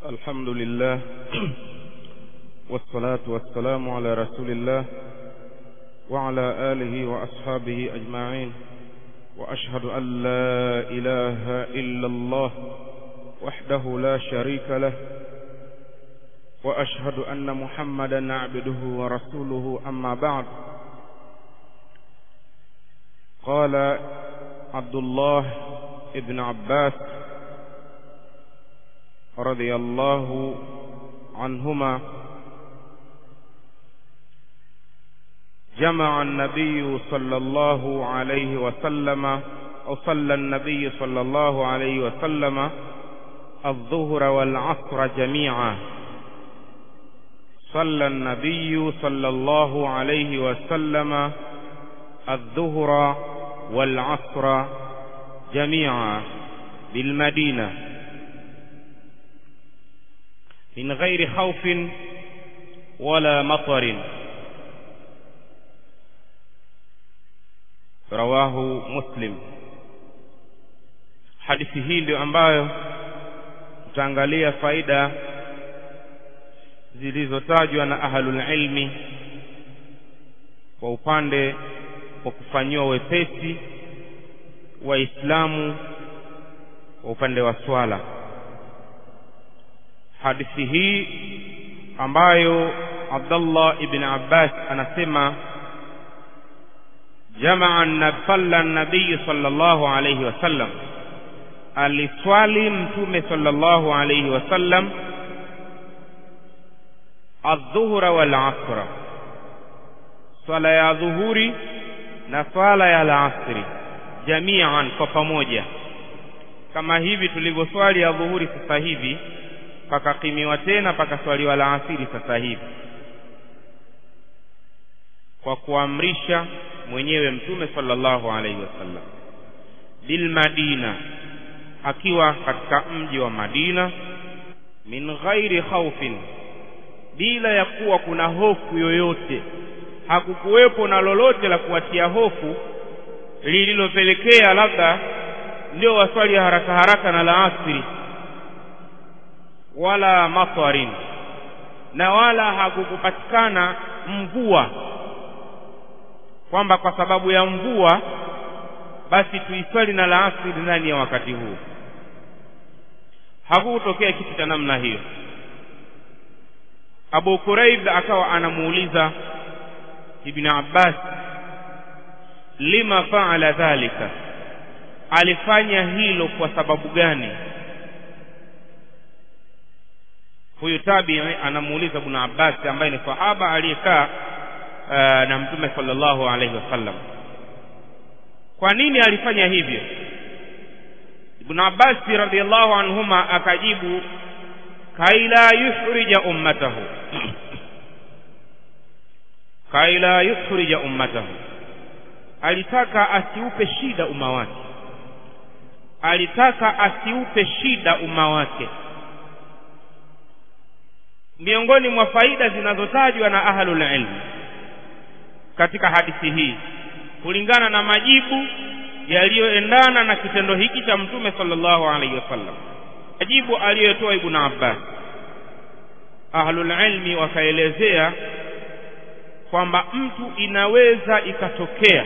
الحمد لله والصلاة والسلام على رسول الله وعلى آله وأصحابه أجمعين وأشهد أن لا إله إلا الله وحده لا شريك له وأشهد أن محمدا عبده ورسوله أما بعد قال عبد الله ابن عباس رضي الله عنهما جمع النبي صلى الله عليه وسلم أو صلى النبي صلى الله عليه وسلم الظهر والعصر جميعا صلى النبي صلى الله عليه وسلم الظهر والعصر جميعا بالمدينة من غير خوف ولا مطر rawahu muslim hadithi hii ndio ambayo tutaangalia faida zilizotajwa na ahlul ilmi kwa upande wa kufanyiwa wepesi waislamu kwa upande wa swala hadithi hii ambayo Abdullah ibn Abbas anasema jamaa salla nabii sallallahu alayhi wasallam aliswali mtume sallallahu alayhi wasallam adhuhra wal asra swala ya dhuhuri na swala ya alasri jamian kwa pamoja kama hivi tulivyoswali ya dhuhuri sasa hivi pakakimiwa tena pakaswaliwa la asiri sasa hivi kwa kuamrisha mwenyewe mtume sallallahu alaihi wasallam bil madina akiwa katika mji wa Madina min ghairi khaufin bila ya kuwa kuna hofu yoyote hakukuwepo na lolote la kuwatia hofu lililopelekea labda ndio waswali haraka haraka na la asiri wala matwarin na wala hakukupatikana mvua kwamba kwa sababu ya mvua basi tuiswali na la asiri ndani ya wakati huu hakukutokea kitu cha namna hiyo Abu Kuraib akawa anamuuliza Ibn Abbas lima faala dhalika alifanya hilo kwa sababu gani huyu tabii anamuuliza Ibn Abbas ambaye ni sahaba aliyekaa uh, na mtume sallallahu alaihi wasallam kwa nini alifanya hivyo Ibn Abbas radhiallahu anhuma akajibu kaila yukhrija ummatahu kaila yukhrija ummatahu alitaka asiupe shida umma wake alitaka asiupe shida umma wake miongoni mwa faida zinazotajwa na ahlul ilm katika hadithi hii kulingana na majibu yaliyoendana na kitendo hiki cha mtume sallallahu alaihi wasallam majibu aliyotoa ibn Abbas ahlul ilmi wakaelezea kwamba mtu inaweza ikatokea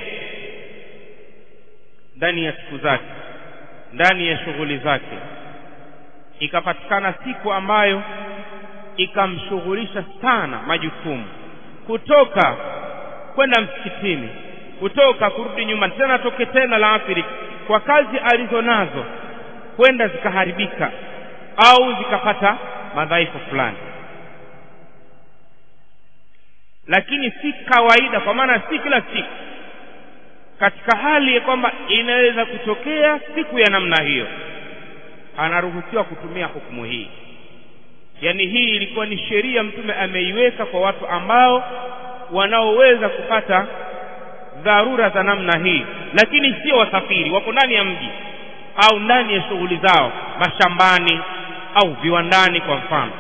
ndani ya siku zake ndani ya shughuli zake ikapatikana siku ambayo ikamshughulisha sana majukumu kutoka kwenda msikitini kutoka kurudi nyuma tena toke tena la asiri kwa kazi alizo nazo kwenda zikaharibika au zikapata madhaifu fulani lakini si kawaida kwa maana si kila siku katika hali ya kwamba inaweza kutokea siku ya namna hiyo anaruhusiwa kutumia hukumu hii yaani hii ilikuwa ni sheria mtume ameiweka kwa watu ambao wanaoweza kupata dharura za namna hii lakini sio wasafiri wako ndani ya mji au ndani ya shughuli zao mashambani au viwandani kwa mfano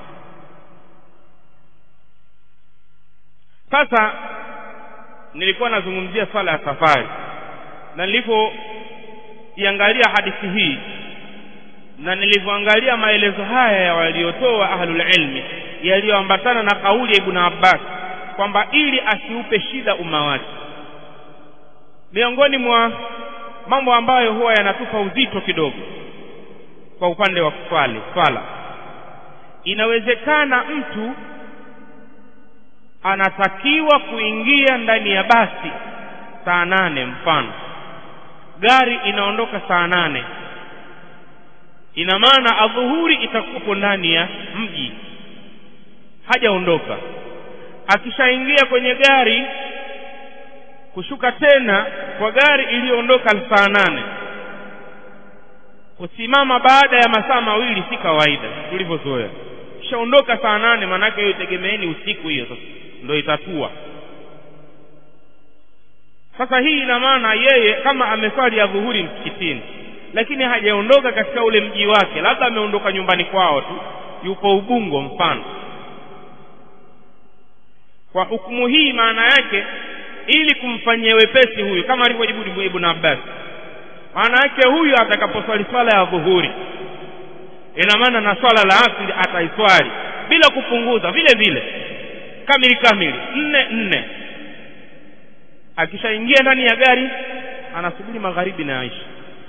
sasa nilikuwa nazungumzia swala ya safari na nilipoiangalia hadithi hii na nilivyoangalia maelezo haya ya waliotoa ahlul ilmi yaliyoambatana na kauli ya ibn abbas kwamba ili asiupe shida umma wake miongoni mwa mambo ambayo huwa yanatupa uzito kidogo kwa upande wa kuswali swala inawezekana mtu anatakiwa kuingia ndani ya basi saa nane mfano gari inaondoka saa nane ina maana adhuhuri itakuwepo ndani ya mji hajaondoka akishaingia kwenye gari kushuka tena kwa gari iliyoondoka saa nane kusimama baada ya masaa mawili si kawaida tulivyozoea kishaondoka saa nane maanake hiyo itegemeeni usiku hiyo sasa ndo itatua sasa hii ina maana yeye kama ameswali ya dhuhuri msikitini lakini hajaondoka katika ule mji wake labda ameondoka nyumbani kwao tu yupo ubungo mfano kwa hukumu hii maana yake ili kumfanyia wepesi huyu kama alivyojibu ibn abbas maana yake huyu atakaposwali swala ya dhuhuri ina maana na swala la asili ataiswali bila kupunguza vile vile kamili kamili nne nne akishaingia ndani ya gari anasubiri magharibi na aisha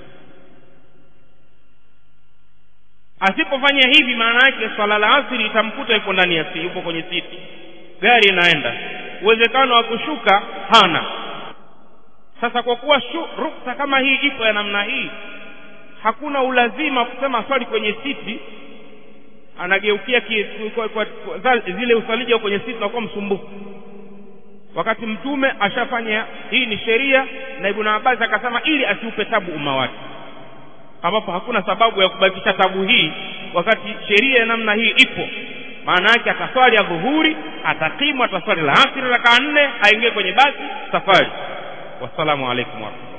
asipofanya hivi maana yake swala la asiri itamkuta yupo ndani ya yupo kwenye siti gari inaenda uwezekano wa kushuka hana sasa kwa kuwa ruksa kama hii ipo ya namna hii hakuna ulazima kusema swali kwenye siti anageukia ki, kwa, kwa, kwa, zile usalija kwenye siti nakuwa msumbufu wakati mtume ashafanya hii ni sheria na ibn abbas akasema ili asiupe tabu umma wake ambapo hakuna sababu ya kubakisha tabu hii wakati sheria ya namna hii ipo maana yake ataswali ya dhuhuri atakimu ataswali la asiri rakaa nne aingie kwenye basi safari wassalamu alaikum warahmatullahi